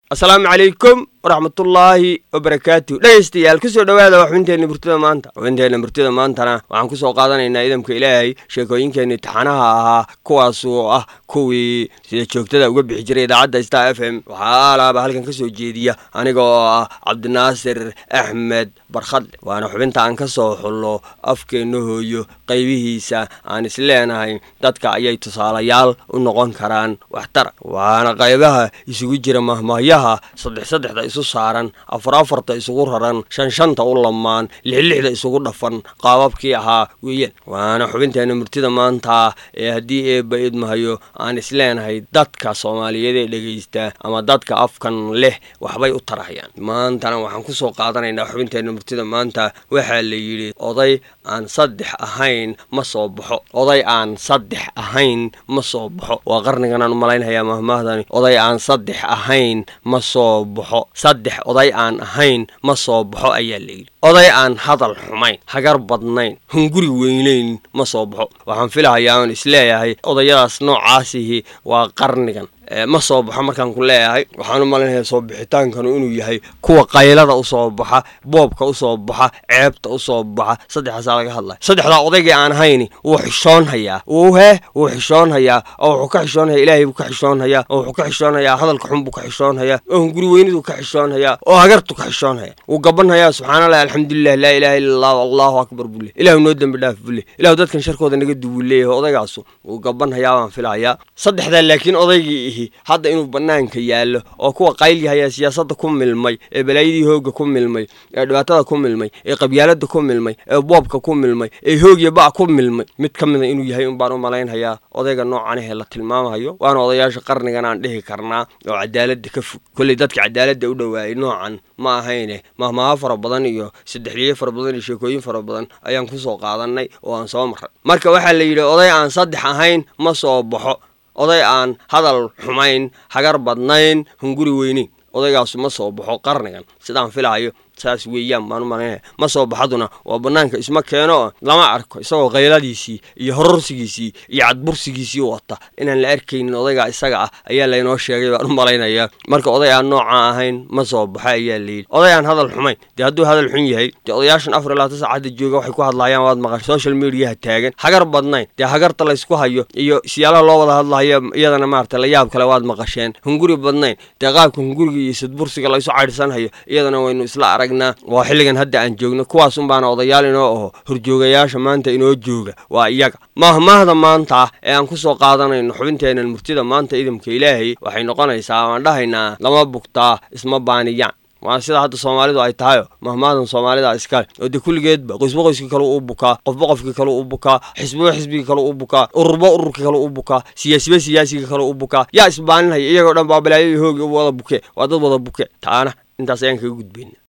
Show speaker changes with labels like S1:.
S1: asalaamu calaykum waraxmatullaahi wabarakaatu dhegaystayaal kusoo dhowaada xubinteenna murtida maanta xubinteenna murtida maantana waxaan kusoo qaadanaynaa idamka ilaahay sheekooyinkeenni taxanaha ahaa kuwaas oo ah kuwii sida joogtada uga bixi jiray idaacadda star f m waxaa alaaba halkan ka soo jeediya aniga oo ah cabdinaasir axmed barkhadle waana xubinta aan ka soo xullo afkeenna hooyo qaybihiisa aan isleenahay dadka ayay tusaalayaal u noqon karaan waxtara waana qaybaha isugu jira mahmahyaha saddex saddexda isu saaran afar afarta isugu raran shan shanta u lamaan lixlixda isugu dhafan qaababkii ahaa weeyaan waana xubinteenna murtida maanta ee haddii eebba idmahayo aan isleenahay dadka soomaaliyeed ee dhegaysta ama dadka afkan leh waxbay u tarahayaan maantana waxaan kusoo qaadanaynaa xubinteenna murtida maanta waxaa la yidhi oday aan saddex ahayn ma soo baxo oday aan saddex ahayn ma soo baxo waa qarniganaan u malaynhayaa mahmaahdani oday aan saddex ahayn ma soo baxo saddex oday aan ahayn ma soo baxo ayaa la yidhi oday aan hadal xumayn hagar badnayn hunguri weynayn ma soo baxo waxaan filahayaa oon isleeyahay odayadaas noocaasihi waa qarnigan ma soo baxo markaan ku leeyahay waxaan u malaynayaa soo bixitaankanu inuu yahay kuwa qaylada usoo baxa boobka usoo baxa ceebta usoo baxa saddexaasaa laga hadlaya saddexdaa odaygii aan hayni wuu xishoonhayaa wuu hee wuu xishoonhayaa oo wuxuu ka xishoonhayaa ilaahay buu ka xishoonhayaa oo wuxuu ka xishoonhayaa hadalka xun buu ka xishoonhayaa oo hunguri weyniduu ka xishoonhayaa oo hagartu ka xishoonhayaa wuu gabanhayaa subxaanallah alxamdulilah laa ilaha illa allah allahu akbar buu le ilahu noo dembi dhaaf buu le ilahu dadkan sharkooda naga duwuu leeyahay odaygaasu wuu gabanhayaa baan filahayaa saddexdaa laakiin odaygii hadda inuu banaanka yaallo oo kuwa qaylyahayaa siyaasadda ku milmay ee balaayadii hoogga ku milmay ee dhibaatada ku milmay ee qabyaalada ku milmay ee boobka ku milmay ee hoogya ba' ku milmay mid ka mida inuu yahay unbaan u malaynhayaa odayga noocanahee la tilmaamayo waana odayaasha qarnigan aan dhihi karnaa oo cadaaladda ka fog kolley dadka cadaaladda u dhowaayay noocan ma ahayne mahmaaho fara badan iyo saddexliye fara badan iyo sheekooyin fara badan ayaan kusoo qaadanay oo aan soo marray marka waxaa la yidhi oday aan saddex ahayn ma soo baxo oday aan hadal xumayn hagar badnayn hunguri weyneyn odaygaasu ma soo baxo qarnigan sidaan filahayo saas weeyaan baan u malaynaya ma soo baxaduna waa bannaanka isma keeno lama arko isagoo kayladiisii iyo hororsigiisii iyo cadbursigiisii wata inaan la arkaynin odaygaa isaga ah ayaa laynoo sheegay baan u malaynayaa marka oday aan nooca ahayn ma soo baxo ayaa layidhi oday aan hadal xumayn dee hadduu hadal xun yahay dee odayaashan afar iyo labaatan saacadda jooga waxay ku hadlaayaan waad maqan social mediaha taagan hagar badnayn dee hagarta laysku hayo iyo siyaalaha loo wada hadlahayo iyadana maarata la yaab kale waad maqasheen hunguri badnayn dee qaabka hunguriga iyo sadbursiga laysu caydhsanhayo iyadana waynu isla arag waa xilligan hadda aan joogno kuwaas unbaana odayaal inoo aho horjoogayaasha maanta inoo jooga waa iyaga mahmaahda maanta ee aan kusoo qaadanayno xubinteennan murtida maanta idamka ilaahay waxay noqonaysaa waan dhahaynaa lama bugtaa isma baaniyaan waa sida hadda soomaalidu ay tahayo mahmaadan soomaalida iskale oo dee kulligeedba qoysba qoyskii kale u bukaa qofba qofkii kale u bukaa xisbiba xisbigii kale u bukaa ururba ururkii kale u bukaa siyaasiba siyaasigii kale u bukaa yaa isbaaninhaya iyagoo dhan baa balaayadii hoogi u wada buke waa dad wada buke taana intaas ayaan kaga gudbayna